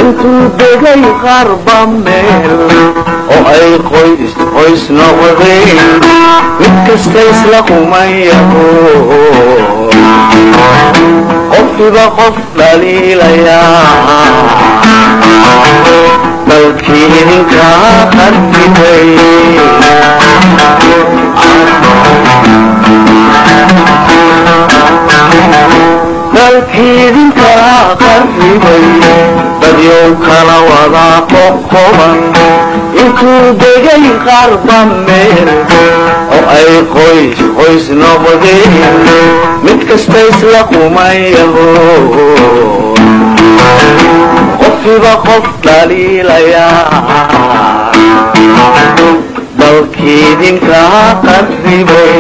intuu degay qarba meel oo ay qoys qoys noqdeen mid kasta isla kumayaho qofkiba qof dhaliilayaa dalkii idinkaa qartibay dalkii idinkaa qarribay dadyow kala wadaa qoqoban intuu degay qarba meel oo ay qoys qoys noqdeen mid kasta isla kumayaho qofkiba qof dhaliilayaa dalkii idinkaa qarribay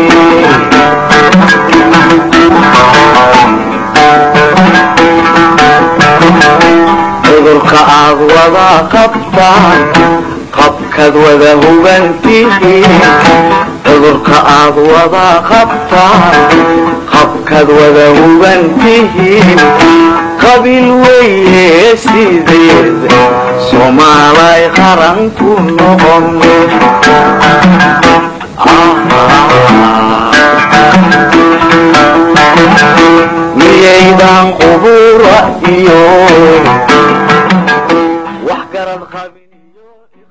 cudurka aad wada qabtaan qabkaad wada hubantihiin cudurka aad wada qabtaan qabkaad wada hubantihiin qabiil weeye sideed soomaalay qaran ku noqon miyaydan qubura iyo wax garad qabin iyo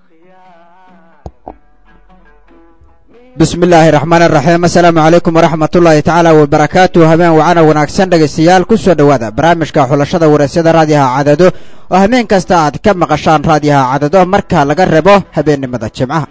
bismi illaahi raxmaan raxiim assalaamu calaykum waraxmat ullaahi tacaala wabarakaatu habeen wacana wanaagsan dhegaystayaal ku soo dhowaada barnaamijka xulashada waraysyada raadiyaha cadado oo habeen kasta aad ka maqashaan raadiyaha cadado marka laga rebo habeennimada jimcaha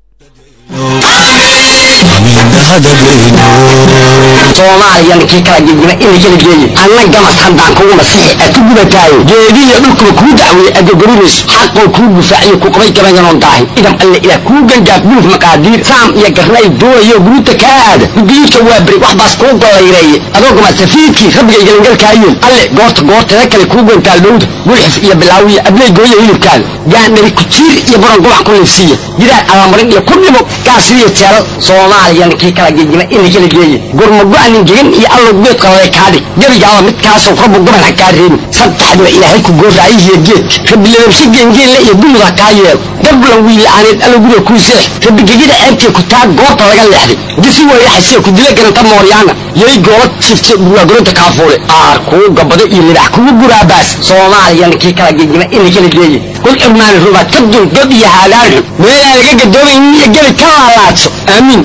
soomaaliyan kii kala gegima ina kala geeye anna gamas haddaan kugu masixi aad ku gubataayo geedihiyo dhulkuba kuu dacweeye adogorimayso xaqoo kuu gufaaciyo ku qabay gabayanoon daahin idam alle ilaah kuu gangaaf guluf maqaadiir saam iyo garnay doonayo guruuta kaa aada gudiidka waa beri wax baas kuu gollayreeye adoo gama safiidkii rabbiga igalangalkaayoon alle goorta goorteeda kale kuu gantaal dhowda gulxif iyo bilaawiya abley gooya hilibkaada gaandhari kujiir iyo buran gubac ku liifsiiya gidaar abamarin iyo ku dhimo gaasiriyo jeelal soomaaliyan kii kala gegima ina kala geeye gurmago-anin gegan iyo allow geed qalale kaadhig gebigaaba midkaasoo rabbu goban ha kaa reebin saddexdiba ilaahay ku gooraayihiyo geedka rabbi ladabsho geengeelle iyo gumud ha kaa yeelo gablan wiila'aaneed allow guriga kuu seex rabbi gegida ceebtee ku taa goobta laga leexday disi weyraxasee ku dila garanta mooryaana yay goola jifte buraagoronta kaafuule aar kuu gabado iyo libax kugu guraabaas soomaaliyan kii kala gegima ina kala geeye kul irmaani rubaad ka dul god iyo haadaanxu meelaa laga gadoomaynin iyo gebi ka laalaadso aamiin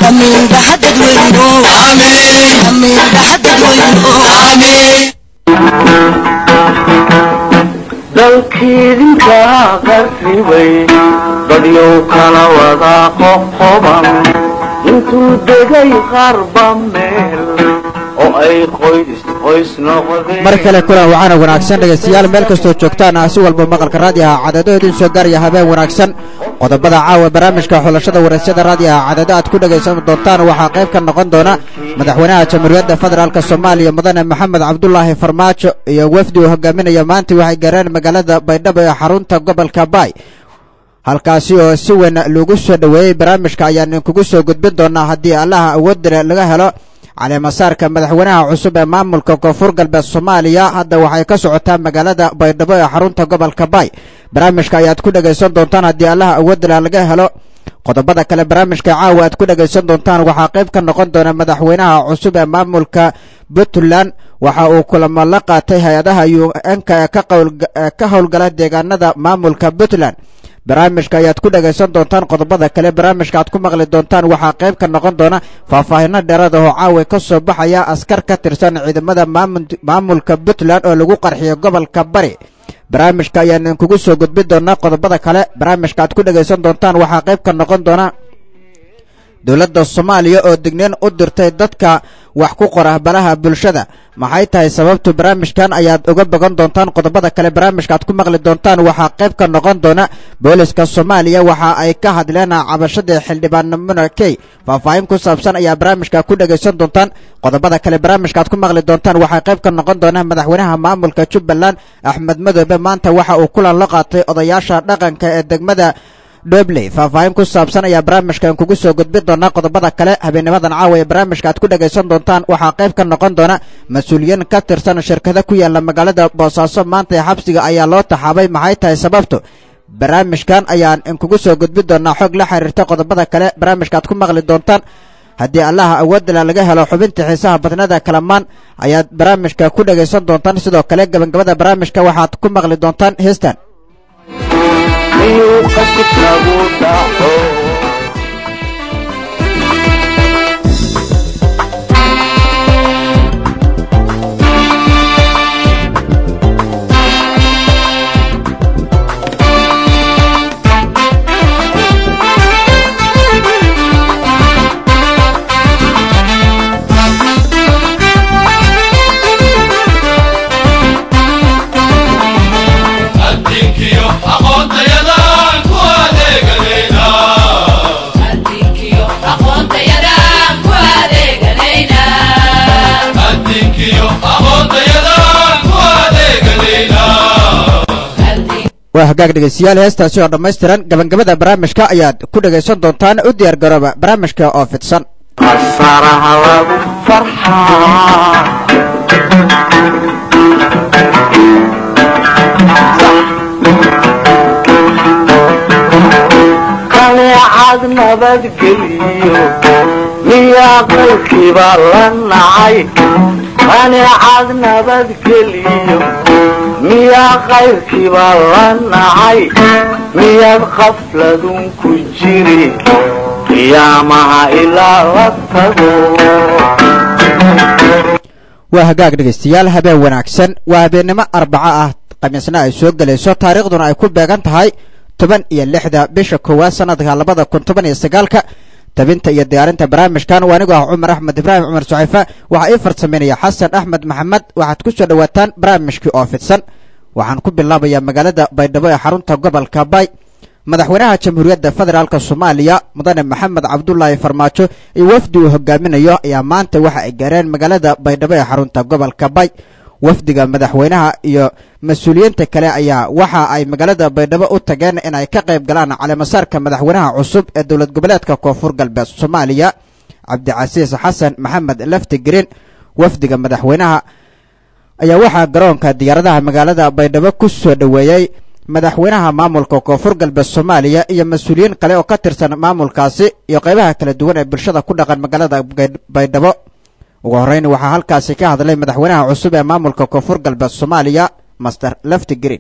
dalkii idinkaa qarribay dadyow kala wadaa qoqoban intuu degay qarba meel oo ay qoys qoys noqdeen mar kale kulan wacana wanaagsan dhegaystayaal meel kastoo joogtaan ah si walba maqalka raadiyaha cadado idin soo gaaraya habeen wanaagsan qodobada caawa barnaamijka xulashada waraysyada raadiyaha cadado aad ku dhegaysan doontaan waxaa qayb ka noqon doona madaxweynaha jamhuuriyadda federaalk soomaaliya mudane maxamed cabdulaahi farmaajo iyo wafdi uu hogaaminaya maanta waxay gaareen magaalada baydhabo ee xarunta gobolka baay halkaasi oo si weyn loogu soo dhoweeyey barnaamijka ayaan idinkugu soo gudbin doonaa haddii allaha awoodile laga helo caleemasaarka madaxweynaha cusub ee maamulka koonfur galbeed soomaaliya hadda waxay ka socotaa magaalada baydhabo ee xarunta gobolka baay barnaamijka ayaad ku dhegaysan doontaan haddii allaha awoodila laga helo qodobada kale barnaamijka caawa aad ku dhegaysan doontaan waxaa qayb ka noqon doona madaxweynaha cusub ee maamulka puntland waxa uu kulamo la qaatay hay-adaha un-ka ee ka howlgala deegaanada maamulka puntland barnaamijka ayaad ku dhegaysan doontaan qodobada kale barnaamijka aad ku maqli doontaan waxaa qayb ka noqon doona faahfaahino dheeraad oo caawa ka soo baxaya askar ka tirsan ciidamada maamulka puntland oo lagu qarxiyo gobolka bari barnaamijka ayaan idinkugu soo gudbin doonaa qodobada kale barnaamijka aad ku dhegaysan doontaan waxaa qayb ka noqon doona dowladda soomaaliya oo digniin u dirtay dadka wax ku qora baraha bulshada maxay tahay sababtu barnaamijkan ayaad uga bogan doontaan qodobada kale barnaamijka aad ku maqli doontaan waxaa qayb ka noqon doona booliska soomaaliya waxa ay ka hadleen cabashadii xildhibaan munakey faahfaahin ku saabsan ayaa barnaamijka ku dhegaysan doontaan qodobada kale barnaamijka aad ku maqli doontaan waxaa qayb ka noqon doona madaxweynaha maamulka jubbaland axmed madoobe maanta waxa uu kulan la qaatay odayaasha dhaqanka ee degmada dhobley faahfaahin ku saabsan ayaa barnaamijkan kugu soo gudbin doonaa qodobada kale habeennimadan caawa ee barnaamijka aad ku dhagaysan doontaan waxaa qayb ka noqon doona mas-uuliyiin ka tirsan shirkada ku yaala magaalada boosaaso maanta ee xabsiga ayaa loo taxaabay maxay tahay sababtu barnaamijkan ayaan inkugu soo gudbin doonaa xog la xiriirta qodobada kale barnaamijka aad ku maqli doontaan haddii allaha awoodala laga helo xubinta xiisaha badnada kalamaan ayaad barnaamijka ku dhagaysan doontaan sidoo kale gabagabada barnaamijka waxaad ku maqli doontaan heestan miyuu qasibkagu dhaco adinkiyo aqoontayadan ku adeeganayna adinkiyo aqoontayadan ku adeeganayna waa hagaag dhegaystayaal heestaasi oo dhammaystiran gabagabada barnaamijka ayaad ku dhagaysan doontaan u diyaar garooba barnaamijka oo fidsan qasaraha lagu farxaa qaneecad nabadgeliyo miyaa qaybkiiba la nacay qaneecad nabadgeliyo miyaa qayrkiiba la nacay miyaad qafladun ku jiri qiyaamaha ilaa la tago waa hagaag dhegaystayaal habeen wanaagsan waa habeennimo arbaco ah khamiisna ay soo gelayso taariikhduna ay ku beegan tahay toban iyo lixda bisha koowaad sanadka labada kun toban iyo sagaalka tabinta iyo diyaarinta barnaamijkan waa anigoo ah cumar axmed ibraahim cumar suxayfa waxaa ii farsameynaya xasan axmed maxamed waxaad ku soo dhowaataan barnaamijkii oo fidsan waxaan ku bilaabayaa magaalada baydhabo ee xarunta gobolka bay madaxweynaha jamhuuriyadda federaalk soomaaliya mudane maxamed cabdulaahi farmaajo iyo wafdi uu hogaaminayo ayaa maanta waxa ay gaareen magaalada baydhabo ee xarunta gobolka bay wafdiga madaxweynaha iyo mas-uuliyiinta kale ayaa waxa ay magaalada baydhabo u tageen in ay ka qayb galaan caleemasaarka madaxweynaha cusub ee dowlad goboleedka koonfur galbeed soomaaliya cabdicasiis xasan maxamed lafti green wafdiga madaxweynaha ayaa waxaa garoonka diyaaradaha magaalada baydhabo ku soo dhoweeyey madaxweynaha maamulka koonfur galbeed soomaaliya iyo mas-uuliyiin kale oo ka tirsan maamulkaasi iyo qaybaha kala duwan ee bulshada ku dhaqan magaalada baydhabo ugu horreyn waxaa halkaasi ka hadlay madaxweynaha cusub ee maamulka koonfur galbeed soomaaliya master lefti green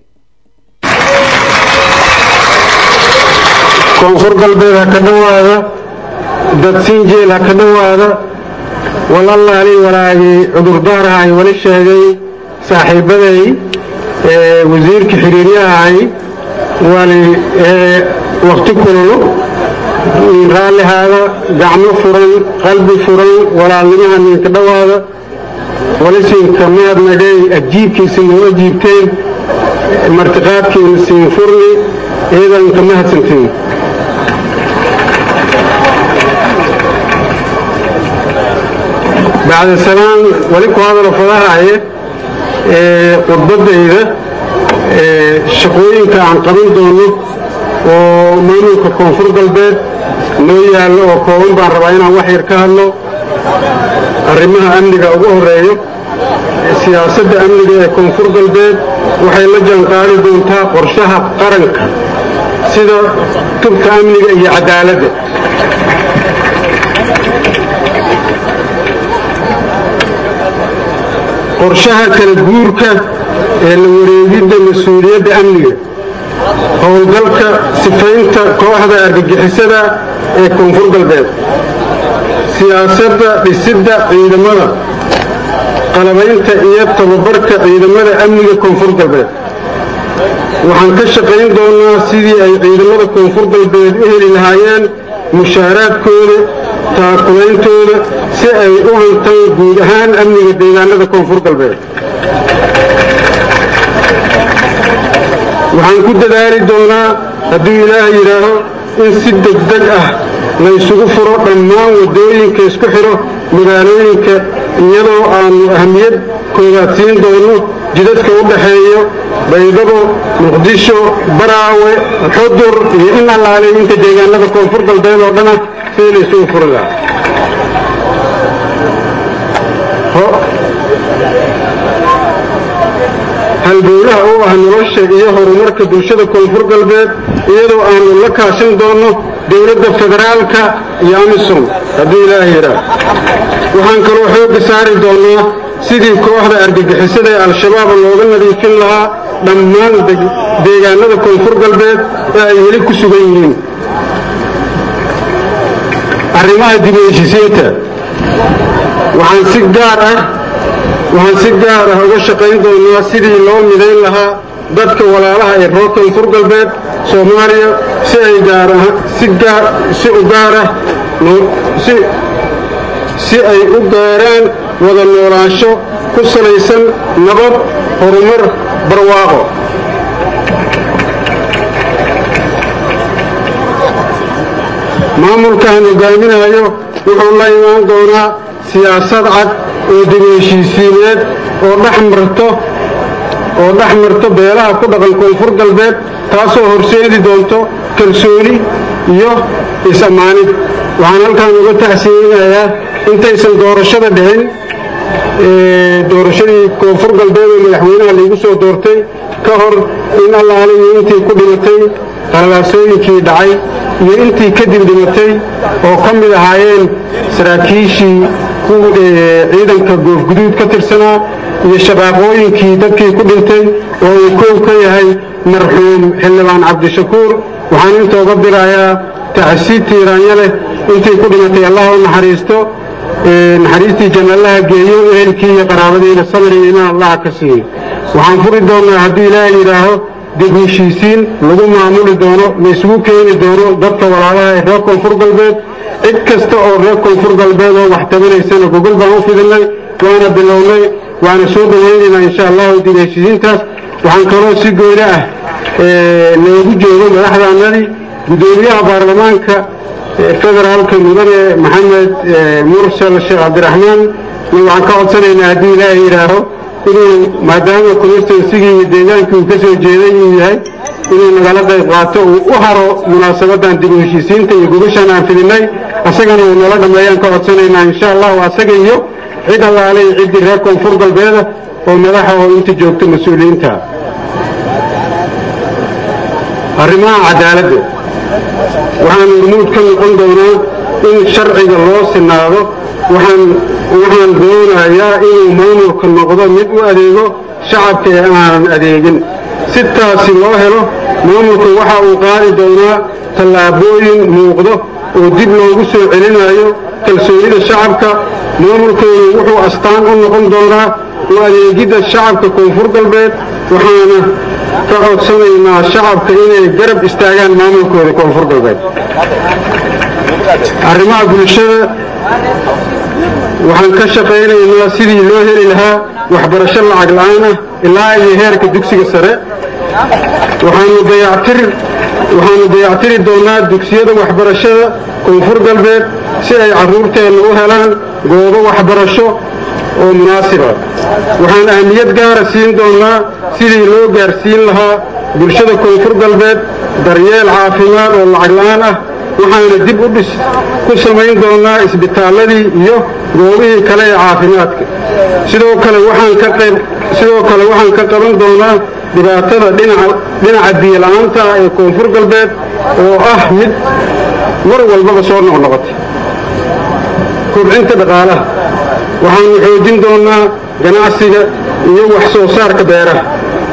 koonfur galbeed ha ka dhowaada dadsinjeel ha ka dhowaada walallaalii walaagii cudurdaaraha ay wali sheegay saaxiibbaday ee wasiirka xiriiryahahay wali ee wakhti kululu raallihaada gacmo furan qalbi furan walaalnimaha ninka dhowaada walisinka mahadnagay ajiibkiisa noo ajiibteen martiqaadkiina siin furni iyadanka mahadsantiin bacda salaan wali ku hadalo fadahaye ee khudbaddayda ee shaqooyinka aan qaban doono oo maamulka koonfur galbeed noo yaallo oo kooban baan rabaa inaan wax yar ka hadlo arrimaha amniga ugu horreeyo siyaasadda amniga ee koonfur galbeed waxay la jaanqaadi doontaa qorshaha qaranka sida tubka amniga iyo cadaaladda qorshaha kala guurka ee la wareegidda mas-uuliyadda amniga howlgalka sifaynta kooxda argagixisada ee koonfur galbeed siyaasadda dhisidda ciidamada qalabaynta iyo tababarka ciidamada amniga koonfur galbeed waxaan ka shaqayn doonnaa sidii ay ciidamada koonfur galbeed u heli lahaayeen mushaaraadkooda taakulaintooda si ay u hantaan guud ahaan amniga deegaanada koonfur galbeed waxaan ku dadaali doonaa hadduu ilaah yidhaaho in si degdeg ah la ysugu furo dhammaan waddooyinka isku xidho magaalooyinka iyadoo aannu ahmiyad koodaad siin doonno jidadka u dhaxeeyo baydhabo muqdisho baraawe xudur iyo in allaale inta deegaanada koonfur galbeed oo dhana sidii la isugu furi lahaa halbowlaha u ah nolosha iyo horumarka bulshada koonfur galbeed iyadoo aanu la kaashan doonno dowladda federaalka iyo amisom hadduu ilaaha yidhaah waxaan kaloo xoogga saari doonnaa sidii kooxda argagixisada ee al-shabaab looga nadiifin lahaa dhammaan deegaanada koonfur galbeed ee ay weli ku sugan yihiin arrimaha dib u heshisiinta waxaan si gaar ah waxaan si gaar ah uga shaqayn doonnaa sidii loo midayn lahaa dadka walaalaha ee reer koonfur galbeed soomaaliya si ay gaar ah si gaar si u gaar ah si si ay u gaaraan wada noolaansho ku salaysan nabad horumar barwaaqo maamulkaan hogaaminayo wuxuu la imaan doonaa siyaasad cad oo dib heshiisiineed oo dhex marto oo dhex marto beelaha ku dhaqan koonfur galbeed taasoo horseedi doonto kalsooni iyo is-ammaanid waxaan halkaan uga taxsiinayaa intaysan doorashada dhicin doorashadii koonfur galbeed oo madaxweynaha laigu soo doortay ka hor in allaale iyo intii ku dhimatay qalalaasooyinkii dhacay iyo intii kadib dhimatay oo ka mid ahaayeen saraakiishii ciidanka goofguduud ka tirsanaa iyo shabaaqooyinkii dadkii ku dhintay oo uu koow ka yahay marxuum xildhibaan cabdishakuur waxaan inta uga dirayaa taxsiid tiiraanya leh intii ku dhimatay allah u naxariisto naxariistii jannallaha geeyo ehelkii iyo qaraabadiina samir iyo imaan allaha ka siiyo waxaan furi doonnaa haddii ilaahay yidhaaho dib heshiisiin lagu maamuli doono la isugu keeni doono dadka walaalaha ee reer koonfur galbeed cid kasta oo reer koonfur galbeed oo wax tabanaysana gogol baan u fidinay waana bilownay waana soo dhawaynaynaa insha allahu dib heshiisiintaas waxaan kaloo si gooni ah noogu joogo madaxdaanadii guddoomiyaha baarlamaanka federaalka mudane maxamed mursal sheekh cabdiraxmaan waxaan ka codsanaynaa haddii ilaahay yidhaaho inuu maadaama constituensigii iyo deegaankii uu ka soo jeeday uu yahay inuu nagala qayb qaato uu u haro munaasabadan dib u heshiisiinta iyo gogashaan aan fidinay asagana uu nala dhammeeyaan ka codsanaynaa insha allahu asaga iyo cid allaale iyo ciddii reer koonfur galbeeda oo madaxa oo inta joogta mas-uuliyiinta arrimaha cadaaladda waxaan hormuud ka noqon doonaa in sharciga loo sinaado waxaan waxaan doonayaa inuu maamulka noqdo mid u adeego shacabka ee aanan adeegin si taasi loo helo maamulku waxa uu qaadi doonaa tallaabooyin muuqdo oo dib loogu soo celinayo kalsoonida shacabka maamulkeedu wuxuu astaan u noqon doonaa u adeegidda shacabka koonfur galbeed waxaana ka codsanaynaa shacabka inay garab istaagaan maamulkooda koonfur galbeed arrimaha bulshada waxaan ka shaqaynaynaa sidii loo heli lahaa waxbarasho lacag la'aan ah ilaa iyo heerka dugsiga sare waxaanu dayactir waxaanu dayactiri doonaa dugsiyada waxbarashada koonfur galbeed si ay carruurteenna u helaan goobo waxbarasho oo munaasiba waxaan ahmiyad gaara siin doonaa sidii loo gaarsiin lahaa bulshada koonfur galbeed daryeel caafimaad oo lacag la'aan ah waxaana dib u dhis ku samayn doonaa isbitaalladii iyo goobihii kale ee caafimaadka sidoo kale waxaan ka qayb sidoo kale waxaan ka qaban doonaa dhibaatada dhinaca dhinaca biyola'aanta ah ee koonfur galbeed oo ah mid mar walbaba soo noqnoqotay kobcinta dhaqaalaha waxaanu xoojin doonaa ganacsiga iyo wax soo saarka beeraha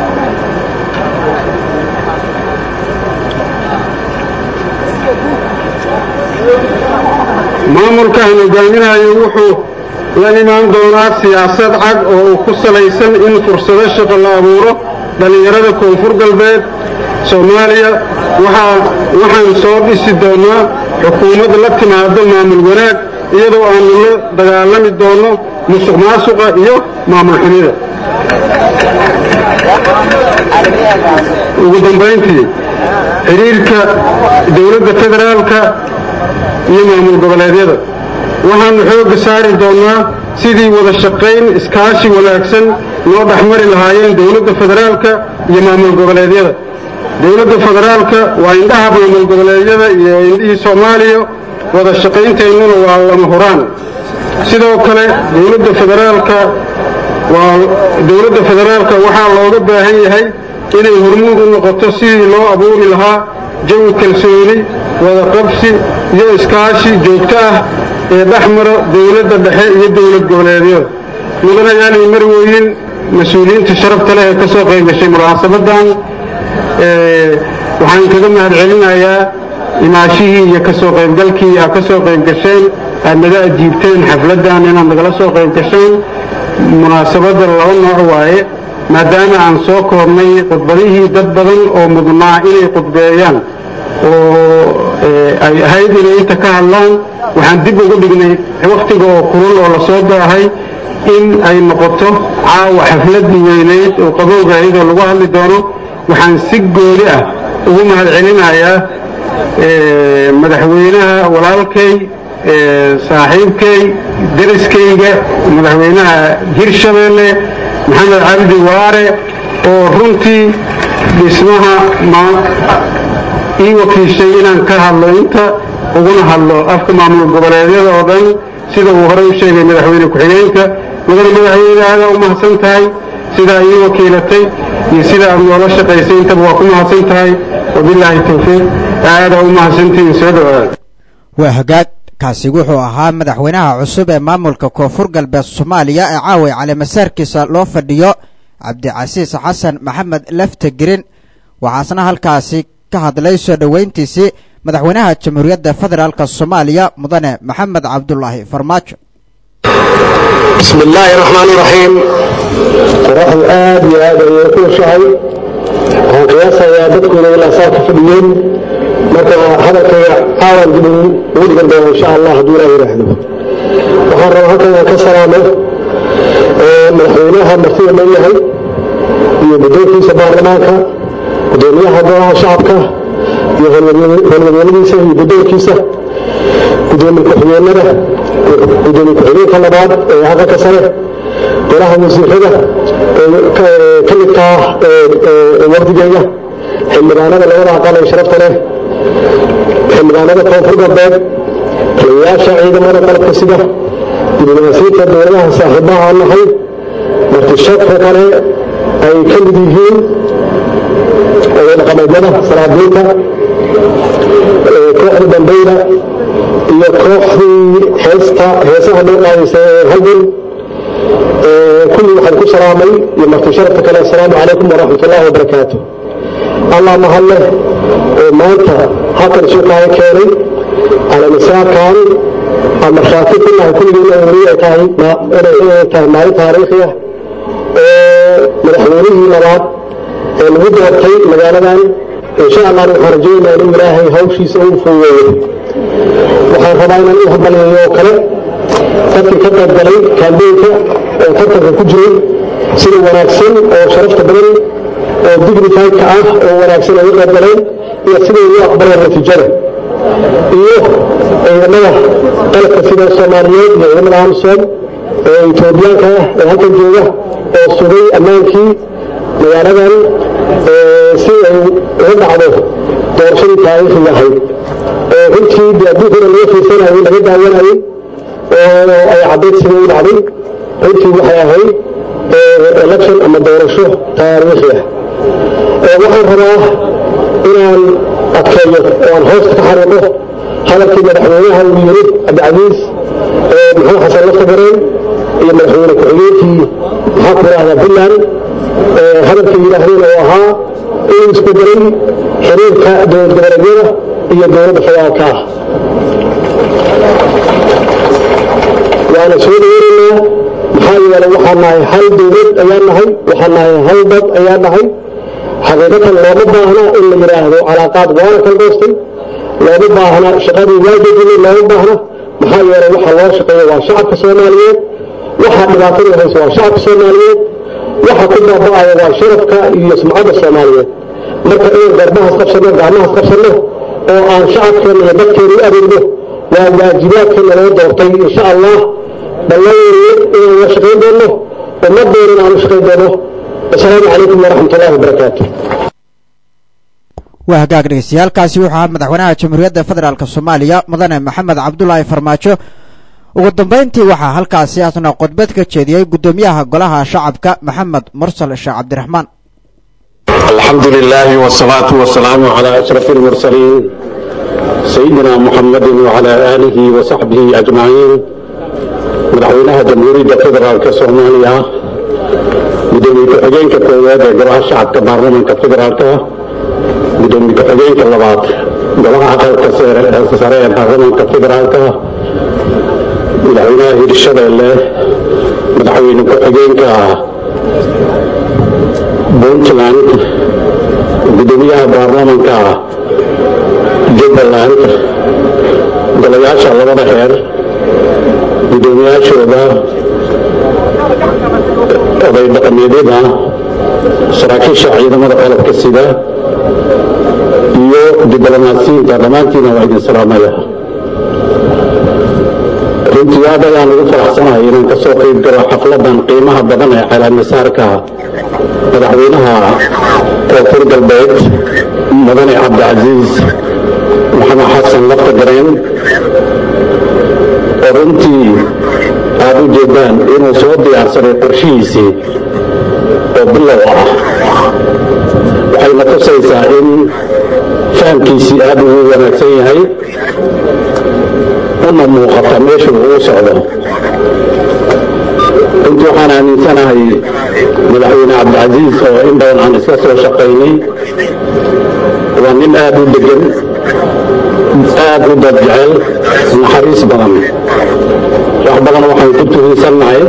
maamulkaan hogaaminayo wuxuu la imaan doonaa siyaasad cad oo uu ku salaysan in fursado shaqo la abuuro dhallinyarada koonfur galbeed soomaaliya waxaan soo dhisi doonaa xukuumad la timaado maamul wanaag iyadoo aanu la dagaalami doonno musuq maasuqa iyo maamul xumida ugu dambayntii xidhiirka dowladda federaalka iyo maamul goboleedyada waxaanu xoogga saari doonnaa sidii wada shaqayn iskaashi wanaagsan loo dhexmari lahaayeen dowladda federaalka iyo maamul goboleedyada dowladda federaalka waa indhaha maamul goboleedyada iyo indhihii soomaaliya wada shaqaynteennuna waa lama huraan sidoo kale dowladda federaalka waa dowladda federaalka waxaa looga baahan yahay inay hormuud u noqoto sidii loo abuuri lahaa jawi kalsooni wada qabsi iyo iskaashi joogto ah ee dhex maro dowladda dhexe iyo dowlad goboleedyada mudanayaal iyo marwooyin mas-uuliyiinta sharafta leh ee ka soo qayb gashay munaasabadan waxaan kaga mahad celinayaa imaashihii iyo ka soo qaybgalkii aad ka soo qayb gasheen aad naga ajiibteen xafladdan inaad nagala soo qayb gasheen munaasabadda laba nooc waaye maadaama aan soo koobnay khudbadihii dad badan oo mudnaa inay khudbeeyaan oo ay ahayd inay inta ka hadlaan waxaan dib ugu dhignay wakhtiga oo kulul oo lasoo daahay in ay noqoto caawa xafladdii weynayd oo qabowga iyadoo lagu hadli doono waxaan si gooli ah ugu mahad celinayaa madaxweynaha walaalkay saaxiibkay deriskayga madaxweynaha hirshabeelle maxamed cabdi waare oo runtii dhismaha ii wakiishay inaan ka hadlo inta uguna hadlo afka maamul goboleedyada oo dhan sida uu horey u sheegay madaxweyne ku-xigeenka mudane madaxweyne aada u mahadsan tahay sidaa ii wakiilatay iyo sida aad noola shaqaysay intaba waa ku mahadsan tahay wabilaahi tawfiiq aada u mahadsantihiin soo dhawaada waa hagaag kaasi wuxuu ahaa madaxweynaha cusub ee maamulka koonfur galbeed soomaaliya ee caaway caleemasaarkiisa loo fadhiyo cabdicasiis xasan maxamed lafta girin waxaasna halkaasi ka hadlay soo dhoweyntiisii madaxweynaha jamhuuriyadda federaalk soomaaliya mudane maxamed cabdulaahi farmaajo bismi illaahi raxmaani raxiim qoraxdu aad iyo aad ayay u kulushahay waxaan qiyaasayaa dadkuna ilaa saa ka fadhiyeen marka hadalkayga aadan dib ugu dhigan doona insha allah hadduu ilaa yidhaahdo waxaan rabaa halkan aan ka salaamo madaxweynaha martida loo yahay iyo guddoonkiisa baarlamaanka gudoomiyaha golaha shacabka iyo howlwadeeladiisa iyo guddoonkiisa gudoomiye ku-xigeenada gudoomiye ku-xigeenka labaad ee aqalka sare golaha wasiirada ka midka ah wafdigeyga xildhibaanada labada aqal ee sharafta leh xildhibaanada koonfur galbeed taliyayaasha ciidamada qalabka sida diblomaasiyiinta dowladaha saaxiibaha aan nahay martishadka kale ay ka mid yihiin dhaqameedyada salaadiinta kooxda dambayda iyo kooxdii heesta heesaha loo qaadaysa ee halgan kulli waxaan ku salaamay iyo marti sharafta kale assalaamu calaykum waraxmat ullahi wabarakaatu allah mahad leh oo maanta halkan suuqaaga keenay calamisaarkan aan markhaati ku nahay kulligeena weli ay tahay inay tahay maalin taariikhi ah oo madaxweynihii labaad ee lagu doortay magaaladan insha allah waxaan rajaynayaa in ilaahay hawshiisa uu fuugeeyo waxaan rabaa inaan u hadbaleeyo oo kale dadkii ka qayb galay kaambeynka oo tartanka ku jiray sida wanaagsan oo sharafta badan oo dignifaydka ah oo wanaagsan ay u qayb galeen iyo siday u aqbaleen natiijada iyo ciidamada qalabka sida soomaaliyeed iyo ciidamada amsom ee etoobiyaanka ah ee halkan jooga oo sugay ammaankii magaaladan si ay uga dhacdo doorashadii taariikhiga ahayd oo runtii dee adduunkana laga fiirsanayay laga daawanayay oo ay caddayd sida u dhacday runtii waxay ahayd election ama doorasho taariikhi ah waxaan rabaa inaan adkeeyo oo aan hoosta ka xariiqo hadalkii madaxweynaha uu yiri cabdicasiis maxamed xasan laftagareen iyo madaxweyne ku-xigeenkii maxaa ku rahdaa puntland hadalkay yidhaahdeen oo ahaa inuu isbedelay xiriirka dowlad goboleedyada iyo dowladda federaalka ah waana soo dhaweynaynaa maxaa yeelay waxaan nahay hal dowlad ayaan nahay waxaan nahay hal dad ayaan nahay xaqiiqatan looma baahna in la yidhaahdo calaaqaad waana kala goostay looma baahna shaqadii waa dejinay looma baahna maxaa yeelay waxa loo shaqeeya waa shacabka soomaaliyeed waxa dhibaatada haysa waa shacabka soomaaliyeed waxa ku baaba'aya waa sharafka iyo sumcadda soomaaliyeed marka inaan garbahaas qabsanno gacmahaas qabsanno oo aan shacabkeena iyo dadkeena u adeegno waa waajibaadkeena loo doortay insha allah ballan weeye inaan la shaqayn doono ummaddeena inaan u shaqayn doono wasalaamu calaykum waraxmat ullahi wabarakaatu waa hagaag dhegeystayaaalkaasi wuxuu ahaa madaxweynaha jamhuuriyadda federaalk soomaaliya mudane maxamed cabdulaahi farmaajo ugu dambayntii waxaa halkaasi asna khudbad ka jeediyey guddoomiyaha golaha shacabka maxamed mursal sheekh cabdiraxmaan الحمد لله والصلاة والسلام على أشرف المرسلين سيدنا محمد وعلى آله وصحبه أجمعين مدحوينها جمهورية فدرالك سوماليا gudoomiye ku-xigeenka koowaad ee golaha shacabka baarlamanka federaalka gudoomiye ku-xigeenka labaad golaha aqalka sare ee baarlamanka federaalka madaxweynaha hirshabeelle madaxweyne ku-xigeenka puntland gudoomiyaha baarlamanka jubbaland golayaasha labada heer gudoomiyaashooda oday dhaqameedyada saraakiisha ciidamada qalabka sida iyo diblomaasiyiinta dhammaantiina waa idin salaamaya runtii aad ayaan ugu faraxsanahay inaan ka soo qayb galo xafladan qiimaha badan ee calaamisaarka madaxweynaha koonfur galbeed mudane cabdicasiis maxamed xasan lafta gareen oo runtii aad u jeedaan inuu soo diyaarsaday qorshihiisii oo bilow ah waxayna tusaysaa in fahamkiisii aad ugu wanaagsan yahay una muuqata meeshuu uu socdo runtii waxaan aaminsanahay madaxweyne cabdicasiis oo in badan aan iska soo shaqaynay waa nin aad u degan aad u dad jecel naxariis badan wax badan waxaan ku tuhinsannahay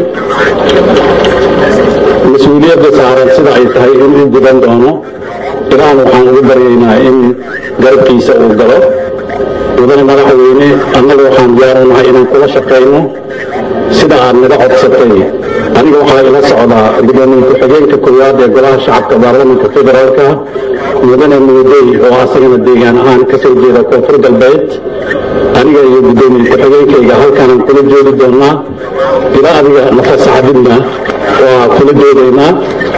mas-uuliyadda saaran sida ay tahay in u gudan doono ilaahn waxaan ugu baryaynaa in garabkiisa uu galo mudane madaxweyne annaga waxaan diyaarunahay inaan kula shaqayno sida aad naga codsatay aniga waxaa ila socdaa gudoomiye ku-xigeenka koowaad ee golaha shacabka baarlamanka federaalka mudane muudey oo asagana deegaan ahaan ka soo jeeda koonfur galbeed aniga iyo gudoomiye ku-xigeenkayga halkaanaan kula joogi doonaa ilaa adiga nafasaxdidna waa kula joogaynaa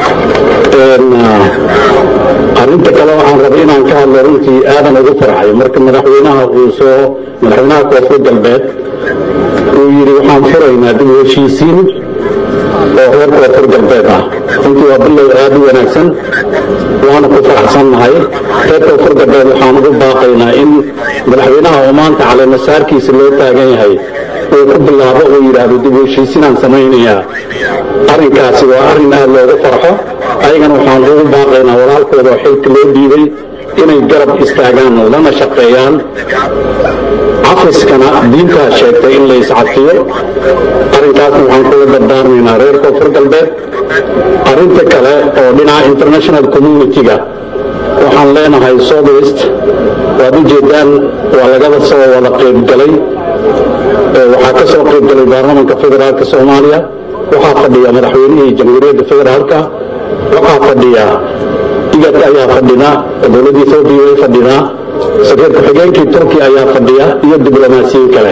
arrinta kale waxaan rabay inaan ka hadlo runtii aadan ugu farxay marka madaxweynaha uu soo madaxweynaha koonfur galbeed uu yidhi waxaan furaynaa dib u heshiisiin oo reer koonfur galbeed ah runtii waa bilow aad u wanaagsan waana ku faraxsannahay reer koonfur galbeed waxaan ugu baaqaynaa in madaxweynaha oo maanta caleemasaarkiisa loo taagan yahay uu ku bilaabo uu yidhaahdo dib u heshiisinaan samaynayaa arrinkaasi waa arrin aad loogu farxo ayagana waxaan ugu baaqaynaa walaalkooda oo xilka loo dhiibay inay garab istaagaan lana shaqeeyaan cafiskana diintaa sheegtay in la iscafiyo arrinkaasna waxaan kula dardaarmaynaa reer koonfur galbeed arrinta kale oo dhinaca international community-ga waxaan leenahay southwest waad u jeedaan waa lagaba soo wada qaybgalay waxaa ka soo qaybgalay baarlamanka federaalka soomaaliya waxaa fadhiya madaxweynihii jamhuuriyadda federaalka waxaa fadhiya igad ayaa fadhida dowladda etoobiya way fadhidaa safiir ku-xigeenkii turkiya ayaa fadhiya iyo diblomaasiyiin kale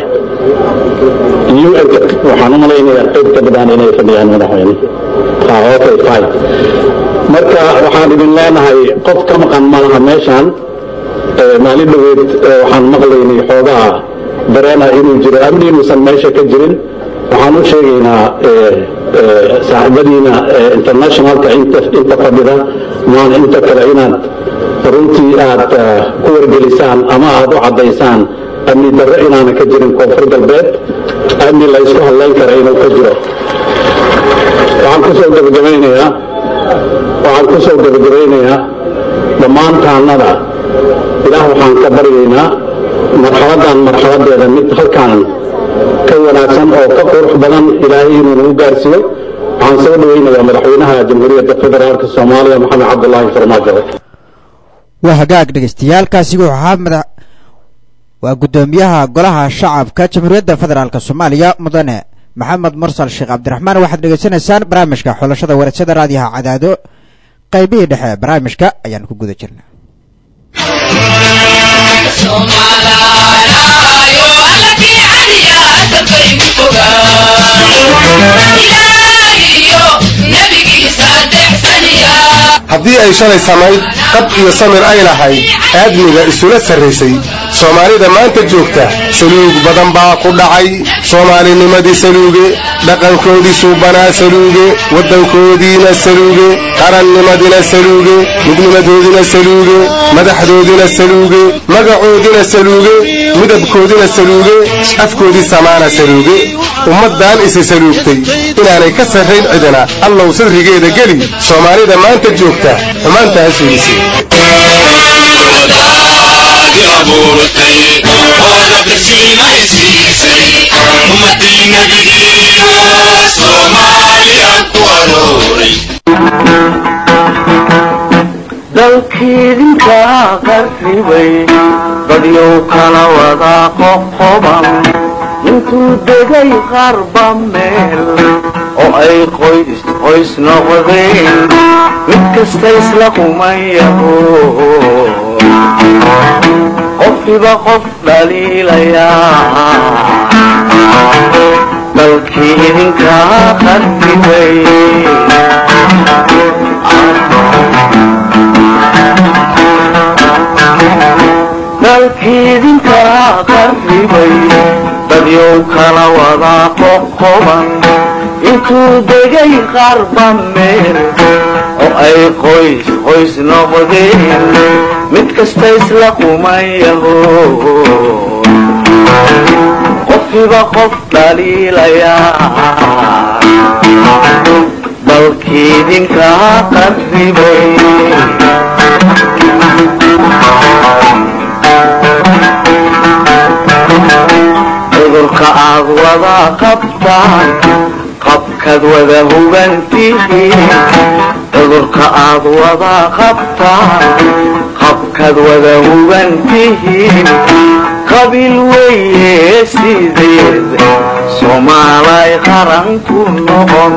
un-ka waxaan u malaynayaa qayb ka badaan inay fadhiyaan madaxweyne okay fine marka waxaan idin leenahay qof ka maqan malaha meeshaan maalin dhaweed waxaan maqlaynay xoogaha dareena inuu jiro amni inuusan meesha ka jirin waxaan u sheegaynaa saaxiibadiina internationalka inta fadhida maan inta kale inaad runtii aad ku wargelisaan ama aad u caddaysaan amni darro inaana ka jirin koonfur galbeed amni la isku hadlayn kara inuu ka jiro waxaan kusoo gabagabaynayaa waxaan ku soo gabagabaynayaa dhammaan taannada ilaah waxaan ka baryaynaa marxaladdan marxaladeeda mid halkaan ka wanaagsan oo ka qurux badan ilaahay inuu nagu gaarsiiyo waxaan soo dhawaynayaa madaxweynaha jamhuuriyadda federaalka soomaaliya maxamed cabdulaahi farmaajo waa hagaag dhegeystayaaalkaasi wuxuu ahaa madax waa guddoomiyaha golaha shacabka jamhuuriyadda federaalk soomaaliya mudane maxamed mursal sheekh cabdiraxmaan waxaad dhegeysanaysaan barnaamijka xulashada warasada raadiyaha cadaado qaybihii dhexe ee barnaamijka ayaan ku guda jirna Somala, yo, alla ti adiya, sabay mu fogaa. ilaahiyo nebigiisa adeecsaniya haddii ay shalay samayd qab iyo samir ay lahayd aadmiga isula sarraysay soomaalida maanta joogta saluug badan baa ku dhacay soomaalinimadii saluuge dhaqankoodii suubanaa saluuge waddankoodiina saluuge qarannimadina saluuge midnimadoodina saluuge madaxdoodina saluuge magacoodina saluuge midabkoodina saluuge afkoodii samaana saluuge ummaddan isi saluugtay inaanay ka sarrayn cidina allow sadrigeeda geli soomaalida maanta joogta xumaantaa sheegisay wadaadi abuurtay oo nafrasiinay siisay ummadii nebigiiyo soomaaliya ku arooray dalkiidinkaa qarribay dadyow kala wadaa qoqoban intuu degay qarba meel oo ay qoys qoys noqdeen mid kasta isla qumayaho qofkiba qof dhaliilayaa dalkii idinkaa qarribay dalkiidinkaa qarribay dadyow kala wadaa qoqoban intuu degay qarba meel oo ay qoys qoys noqdeen mid kasta isla qumayaho qofkiba qof dhaliilayaa dalkiidinkaa qarribay cudurka aad wada qabtaan qabkaad wada hubantihiin cudurka aad wada qabtaan qabkaad wada hubantihiin qabiil weeye sideed soomaalay qaran ku noqon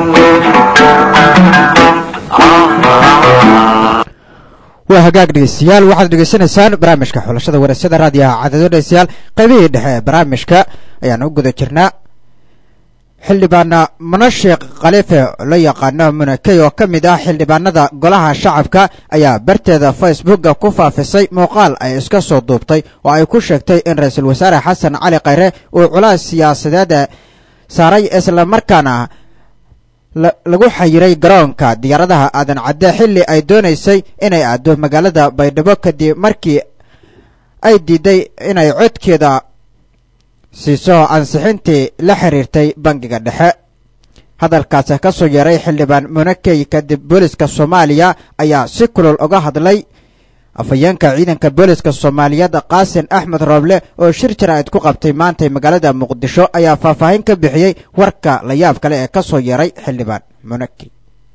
waa hagaag dhegeystayaal waxaad dhegeysanaysaan barnaamijka xulashada wareysyada raadiyaha cadado dhegeystayaal qaybihii dhexe ee barnaamijka ayaan u guda jirnaa xildhibaana munashiq khaliife loo yaqaano munakey oo ka mid ah xildhibaanada golaha shacabka ayaa barteeda facebooka ku faafisay muuqaal ay iska soo duubtay oo ay ku sheegtay in ra-iisul wasaare xasan cali khayre uu culays siyaasadeed saaray islamarkaana lagu xayiray garoonka diyaaradaha aadan cadde xilli ay doonaysay inay aado magaalada baydhabo kadib markii ay diiday inay codkeeda siiso ansixintii la xiriirtay bangiga dhexe hadalkaasi ka soo yeeray xildhibaan munakey kadib booliska soomaaliya ayaa si kulol uga hadlay afhayeenka ciidanka booliska soomaaliyeed qaasin axmed rooble oo shir jaraa'id ku qabtay maantay magaalada muqdisho ayaa faahfaahin ka bixiyey warka la yaab kale ee ka soo yeeray xildhibaan munakey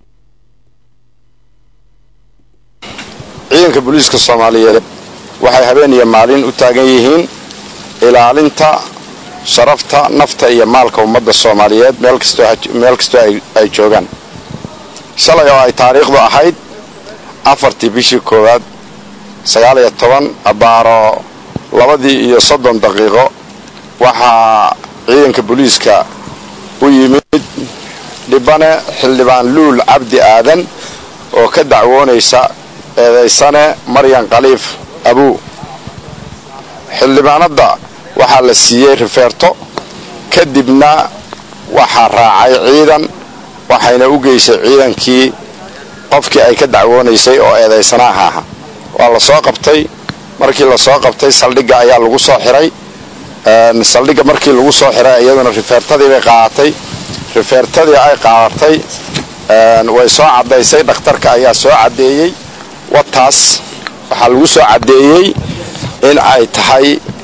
ciidanka booliiska soomaaliyeed waxay habeen iyo maalin u taagan yihiin ilaalinta sharafta nafta iyo maalka ummadda soomaaliyeed meel kastoo ay joogaan shalay oo ay taariikhdu ahayd afartii bishii koowaad sagaaliyo toban abaaro labadii iyo soddon daqiiqo waxaa ciidanka booliiska u yimid dhibane xildhibaan luul cabdi aadan oo ka dacwoonaysa eedaysane maryan khaliif abuu xildhibaanadda waxaa la siiyey rifeerto kadibna waxaa raacay ciidan waxayna u geysay ciidankii qofkii ay ka dacwoonaysay oo eedaysanaha aha waa la soo qabtay markii la soo qabtay saldhigga ayaa lagu soo xiray saldhigga markii lagu soo xiray iyaduna rifeertadii bay qaadatay rifeertadii ay qaadatay way soo caddaysay dhakhtarka ayaa soo caddeeyey wataas waxaa lagu soo caddeeyey in ay tahay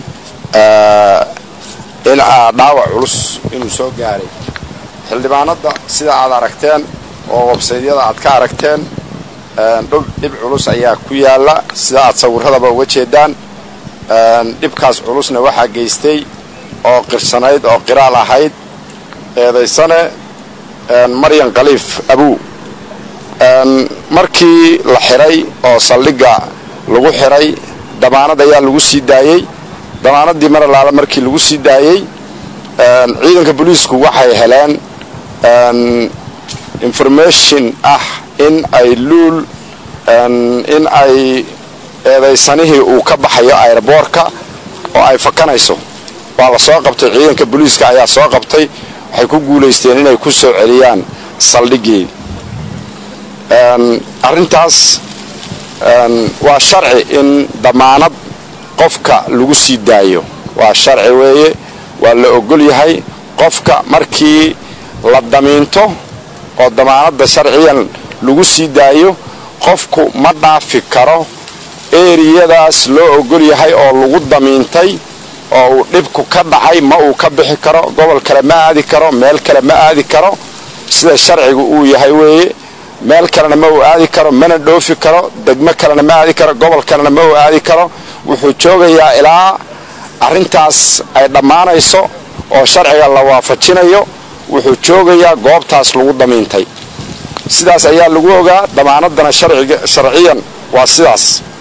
in dhaawac culus inuu soo gaaray xildhibaanadda sida aad aragteen oo websaydyada aad ka aragteen dhib culus ayaa ku yaala sida aad sawirradaba uga jeedaan dhibkaas culusna waxaa geystay oo qirsanayd oo qiraal ahayd eedaysane maryan khaliif abuu markii la xiray oo saldhigga lagu xiray damaanad ayaa lagu sii daayey damaanadii mar alaala markii lagu sii daayey ciidanka booliisku waxay heleen information ah in ay luul in ay eedaysanihii uu ka baxayo airboorka oo ay fakanayso waa la soo qabtay ciidanka booliiska ayaa soo qabtay waxay ku guulaysteen inay ku soo celiyaan saldhigeedi arrintaas waa sharci in damaanad qofka lagu sii daayo waa sharci weeye waa la ogol yahay qofka markii la damiinto oo damaanadda sharciyan lagu sii daayo qofku ma dhaafi karo eriyadaas loo ogol yahay oo lagu damiintay oo uu dhibku ka dhacay ma uu ka bixi karo gobol kale ma aadi karo meel kale ma aadi karo sida sharcigu uu yahay weeye meel kalena ma uu aadi karo mana dhoofi karo degmo kalena ma aadi karo gobol kalena ma uu aadi karo wuxuu joogayaa ilaa arrintaas ay dhammaanayso oo sharciga la waafajinayo wuxuu joogayaa goobtaas lagu damiintay sidaas ayaa lagu ogaa damaanadana sharciyan waa sidaas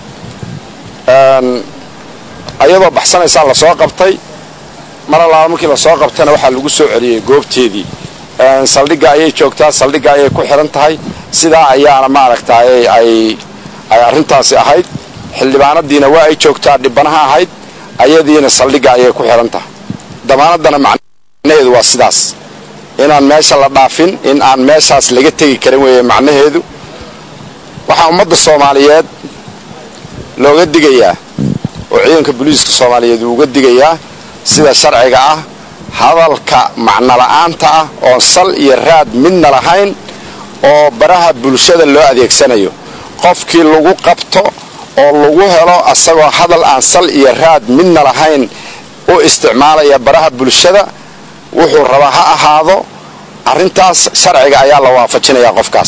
ayadoo baxsanaysaa lasoo qabtay mar allaala markii lasoo qabtayna waxaa lagu soo celiyey goobteedii saldhigga ayay joogtaa saldhigga ayay ku xihan tahay sidaa ayaana maaragtay ay ay arrintaasi ahayd xildhibaanadiina waa ay joogtaa dhibanaha ahayd ayadiina saldhigga ayay ku xihan tahay damaanaddana macnaheedu waa sidaas inaan meesha la dhaafin in aan meeshaas laga tegi karin weeye macnaheedu waxaa ummadda soomaaliyeed looga digayaa oo ciidanka booliiska soomaaliyeed uu uga digayaa sida sharciga ah hadalka macnola'aanta ah oon sal iyo raad midna lahayn oo baraha bulshada loo adeegsanayo qofkii lagu qabto oo lagu helo asagoo hadal aan sal iyo raad midna lahayn u isticmaalaya baraha bulshada wuxuu rabaa ha ahaado arrintaas sharciga ayaa la waafajinayaa qofkaas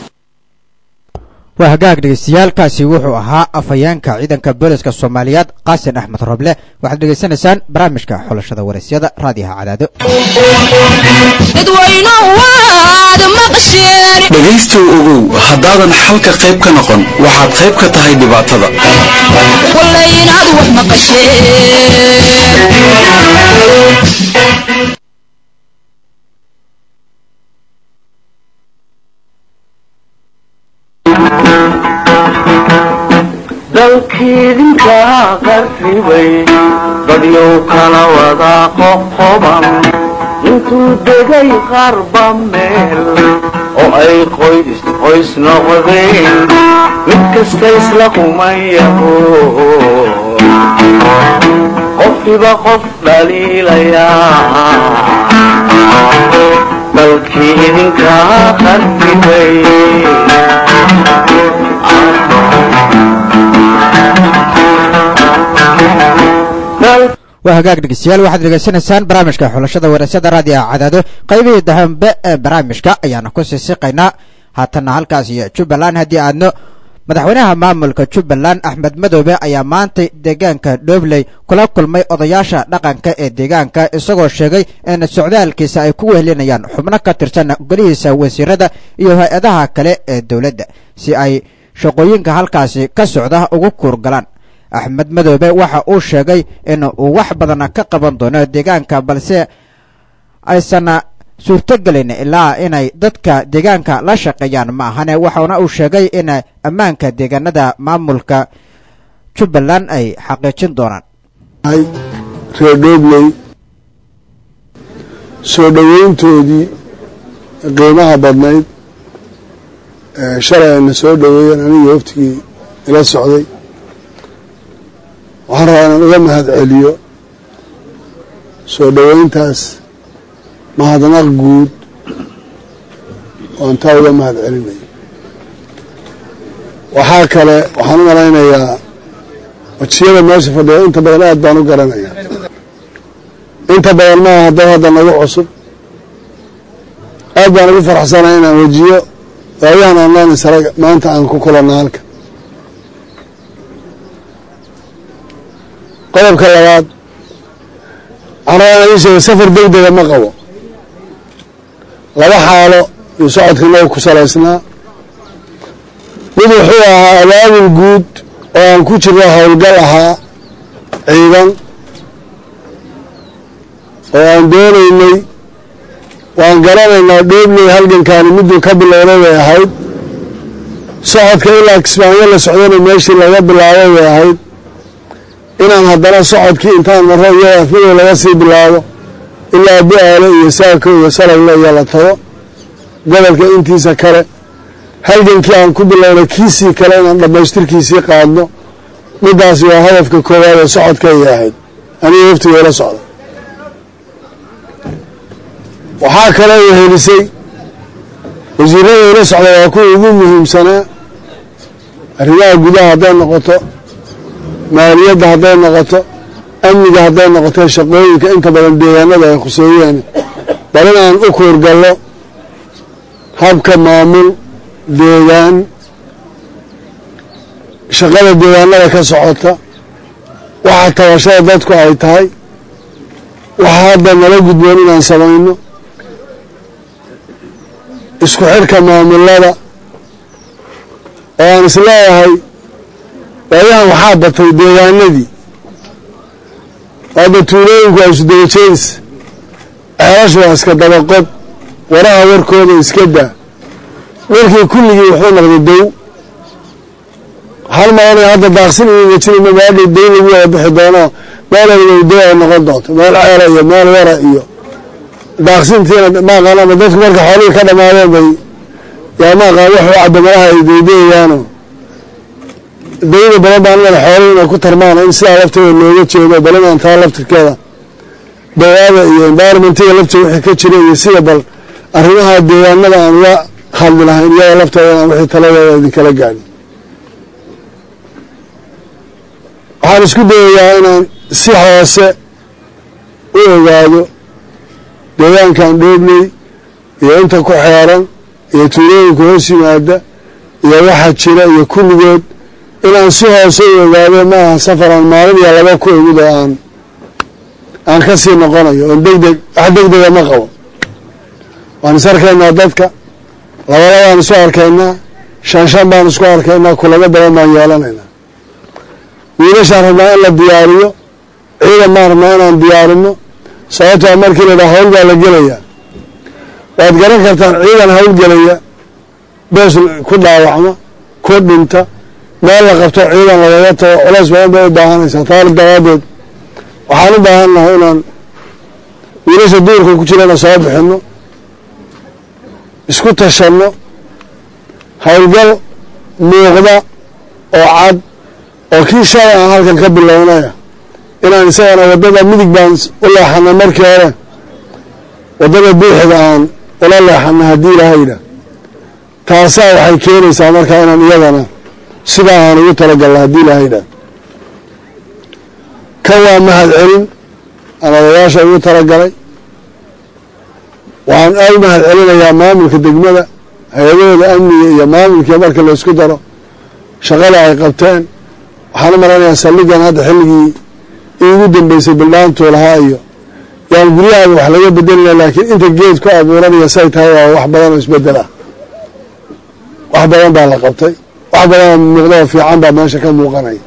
waa hagaag dhegeystayaaalkaasi wuxuu ahaa afhayeenka ciidanka booliska soomaaliyeed qaasin axmed roble waxaad dhegeysanaysaan barnaamijka xulashada waraysyada raadiyaha cadaado dhegaystow ogow haddaadan xalka qayb ka noqon waxaad qayb ka tahay dhibaatada dalkiidinkaa qarribay dadyow kala wada qoqoban intuu degay qarba meel oo ay qoys qoys noqdeen mid kasta isla kumayaho qofkiba qof dhaliilayaa dalkii idinkaa qarribay waa hagaag dhegeystayaal waxaad dhegeysanaysaan barnaamijka xulashada waraysyada raadiyaha cadaado qaybihii dambe ee barnaamijka ayaanu ku sii siqaynaa haatanna halkaas iyo jubbaland haddii aadno madaxweynaha maamulka jubbaland axmed madoobe ayaa maantay deegaanka dhobley kula kulmay odayaasha dhaqanka ee deegaanka isagoo sheegay in socdaalkiisa ay ku wehelinayaan xubno ka tirsan golihiisa wasiirada iyo hay-adaha kale ee dowladda si ay shaqooyinka halkaasi ka socda ugu kuurgalaan axmed madoobe waxa uu sheegay in uu wax badan ka qaban doono deegaanka balse aysan suurtogelin ilaa inay dadka deegaanka la shaqeeyaan ma ahane waxaana uu sheegay in ammaanka deegaanada maamulka jubbaland ay xaqiijin doonaan reer dhobley soo dhoweyntoodii qiimaha badnayd shalay ayna soo dhoweeyeen anigii hoftigii ila socday waxaan rabaa inaan uga mahad celiyo soo dhoweyntaas mahadnaq guud oon taa uga mahad celinayo waxaa kale waxaan u malaynayaa wajiyada meesha fadhiya inta badan aad baan u garanayaa inta badan maaha hadday hadda nagu cusub aad baan ugu faraxsanay inaan wejiyo waayahan online saraga maanta aan ku kulanna halka qodobka labaad waxaan rabaa inaan ii sheega safar deg dega ma qabo laba xaalo iyo socodka nagu ku salaysnaa mid wuxuu ahaa abaabul guud oo aan ku jirno howlgal ahaa ciidan oo aan doonaynay waan garanaynaa dhoobley halgankaani miduu ka bilowday bay ahayd socodka ilaa kismaayo la socdana meeshii laga bilaabay bay ahayd inaan haddana socodkii intaan marro iyada afmadow laga sii bilaabo ilaa bu-aale iyo saako iyo salagle iyo la tago gobolka intiisa kale halgankii aan ku bilownay kiisii kale inaan dhammaystirkiisii qaadno middaasi waa hadafka koowaad ee socodkayay ahayd aniga waftiga ila socda waxaa kaloo wehelisay wasiirada ila socda waa kuwa ugu muhiimsanaa arrimaha gudaha hadday noqoto maaliyadda hadday noqoto amniga hadday noqoto shaqooyinka inta badan deegaanada ay khuseeyeen bal inaan u kuurgallo habka maamul deegaan shaqada deegaanada ka socota waxa tabashada dadku ay tahay waxa hadda nala gudboon inaan samayno isku xidhka maamulada oo aan isleeyahay waayahan waxaa batay deegaanadii hadda tuulooyinku waa isudaba jeedis ceelashu waa iska dabaqod waraha warkooda iska daa warkii kulligii wuxuu noqday dow hal malanay hadda daaqsin inuga jirima maadhow dow lagu wada bixi doono meel algow dow ay noqon doonto meel ceela iyo meel wara iyo daaqsintiina maaqaanama dadku marka xoolihii ka dhamaadeen bay yaa maaqaan wax u cabamalaha ay daydayayaano dawda badan baan inada xoolihii inay ku tarmaan in sidaa lafteeda looga jeedo bal inaan taa laftirkeeda dawaada iyo environmentiga lafteeda wixii ka jira iyo sida bal arrimaha deegaanada aan uga hadli lahayn iyada lafteeda inaan wixii taladeeda idinkala gaadhin waxaan isku dayayaa inaan si hoose u ogaado deegaankan dhoobley iyo inta ku xeeran iyo tuulooyinka hoos yimaada iyo waxa jira iyo kulligood inaan si hoose u ogaado ma aha safaraan maalin iyo laba ku ogid oo aan aan ka sii noqonayo oon deg deg wax deg dega ma qabo waan is arkaynaa dadka labalabaan isu arkaynaa shan shan baan isku arkaynaa kulamo badan baan yeelanaynaa wiilashaan rabnaa in la diyaariyo ciidan baan rabnaa inaan diyaarino sababtoo markii la dhaha hawl baa la gelayaa waad garan kartaan ciidan hawlgelaya bees ku dhaawacma ku dhinta meel la qabto ciidan lagaga tago culays badan bay u baahanaysaa taali dawaadeed waxaan u baahan nahay inaan wiilasha duurka ku jirana soo bixinno isku tashanno howlgal muuqda oo cad oo kii shalay aan halkan ka bilownaya inaan isagana waddada midig baan u leexana markii hore waddada buuxda aan ula leexana haddii ilaahayda taasaa waxay keenaysaa markaa inaan iyadana sidaa aan ugu talagalna haddii ilaahayda kan waa mahad celin aan odayaasha ugu talagalay waxaan aad u mahad celinayaa maamulka degmada hay-adahooda amniga iyo maamulkii marka la isku daro shaqada ay qabteen waxaan u malanayaa saldhigan hadda xilligii iigu dambeysay bildhaantuu lahaa iyo yaan guryahaada wax laga bedelina laakiin inta geed ku abuuranaya say tahay waa wax badan oo isbedel ah wax badan baa la qabtay wax badan oo muuqda oo fiican baa meesha ka muuqanaya